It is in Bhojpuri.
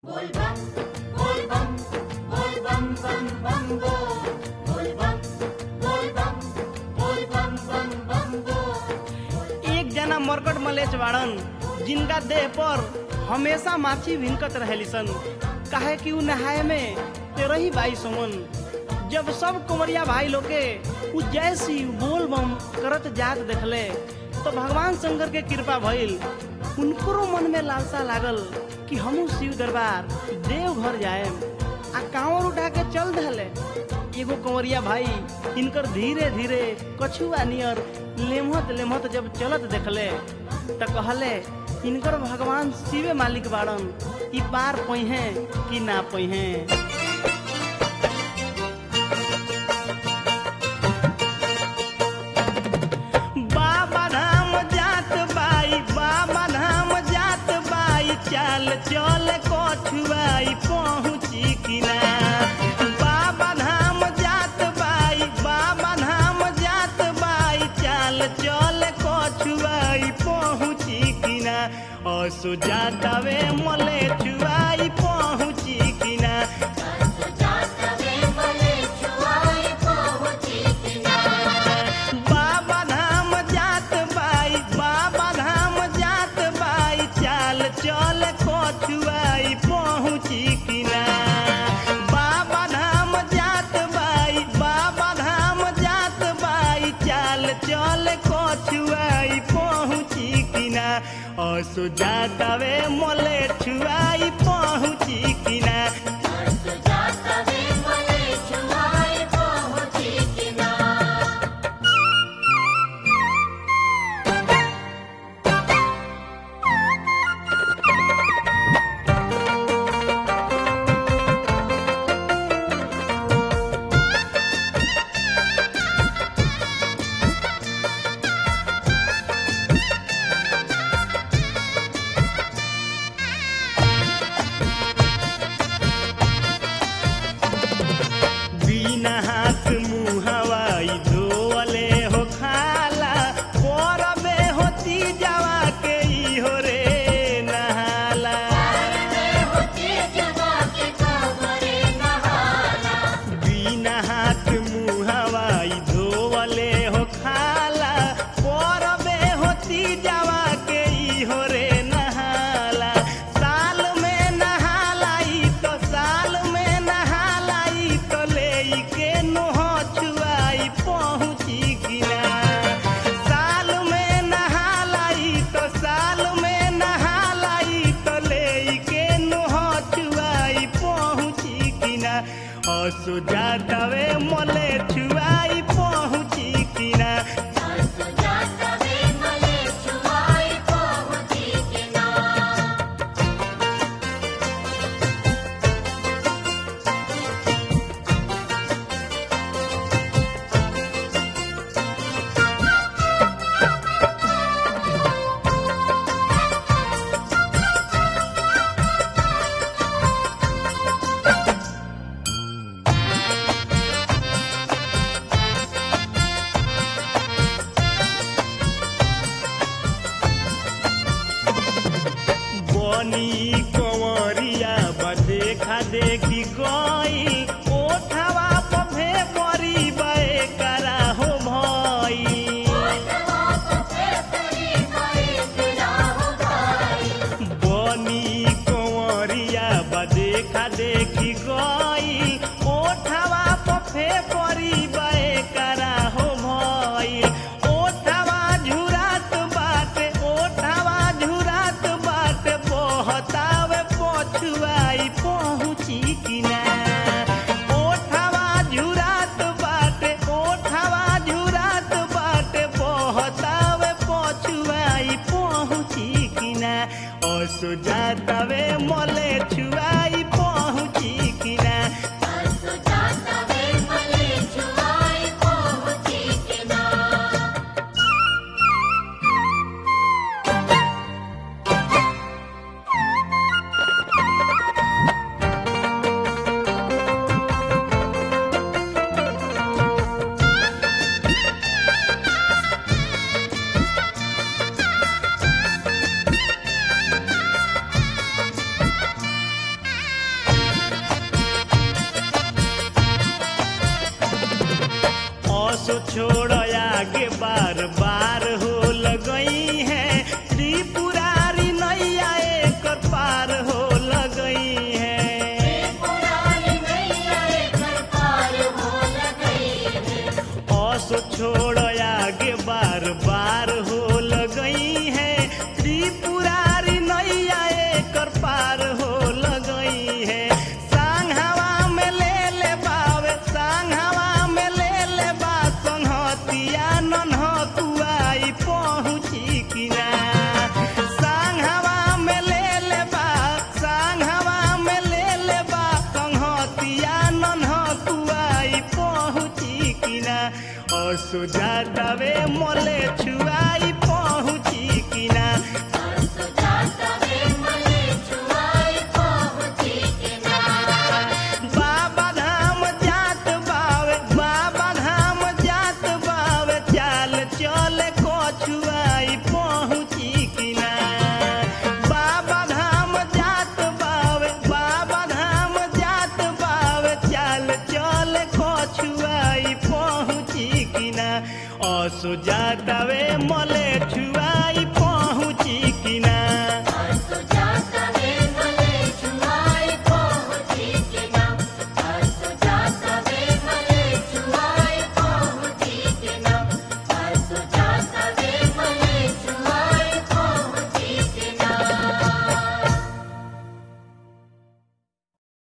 एक जना मरकट मलेच बाड़न जिनका देह पर हमेशा माछी भिनकत रहेली सन काहे कि उ नहाए में तेरही बाई सोमन जब सब कुंवरिया भाई लोग के उ जैसी बोल बम करत जात देखले तो भगवान शंकर के कृपा भइल उनको मन में लालसा लागल कि हमू शिव दरबार देव घर जाए आ कांवर उठा के चल दहले एगो कंवरिया भाई इनकर धीरे धीरे कछुआ नियर लेमहत लेमहत जब चलत देखले त कहले इनकर भगवान शिवे मालिक बाड़न ई पार पइहे कि ना पइहे बाबा धाम जात बाई बाबा धाम जात बाई चाल चल कछुआई पहुँची किना बाबा धाम जात बाई बाबा धाम जात बाई चाल चल कछुआई पहुँची किना असु जातावे मले छुआई पहुँची किना बाबा धाम जात बाई बाबा धाम जात बाई चाल चल कछुआई पहुँची किना बाबा धाम जात बाई बाबा धाम जात बाई चाल चल कछुआई पहुँची किना असु जातावे मले छुआई पहुँची किना बिना हाथ मुँह हवाई धोवले हो खाला परबे होती जावा के ई हो रे नहाला बिना हाथ मुँह हवाई धोवले हो खाला परबे होती जावा के ई हो रे नहाला साल में नहालाई तो साल में नहालाई तो ले के नोह छुआई पहुँची गिना साल में नहालाई तो साल में नहालाई तो ले के नोह छुआई पहुँची किना असु जातावे मले छुआई पहुँची किना बनी कंवरिया देखा देखी गई ओठवा पफे परी बे करा हो भई बनी कंवरिया देखा देखी गई ओठवा पफे परी बे करा हो भई ओठवा झुरात बाटे ओठवा झुरात बाटे बहतावे पछुआई पहुँची किना ओठवा झुरात बाटे ओठवा झुरात बाटे बहतावे पछुआई पहुँची किना असु जातावे मले छुआई पहुँची किना असो छोड़ आगे बार बार हो लगई है त्रिपुरारी नैया एक पार हो लगई है असो छोड़ आगे बार बार हो लगई है त्रिपुरारी नैया एक पार हो लगई है सांघावा में ले ले बावे सांघावा में ले ले बा संहतिया नन्हतुआई पहुँची किना सांघावा में ले ले बा सांघावा में ले ले बा संहतिया नन्हतुआई पहुँची किना और सुजातावे मोले छुआई पहुँची किना बाबा धाम जात बावे बाबा धाम जात बावे चाल चले कछुआई पहुँची किना बाबा धाम जात बावे बाबा धाम जात बावे चाल चले कछुआई पहुँची किना असो जातावे मले छु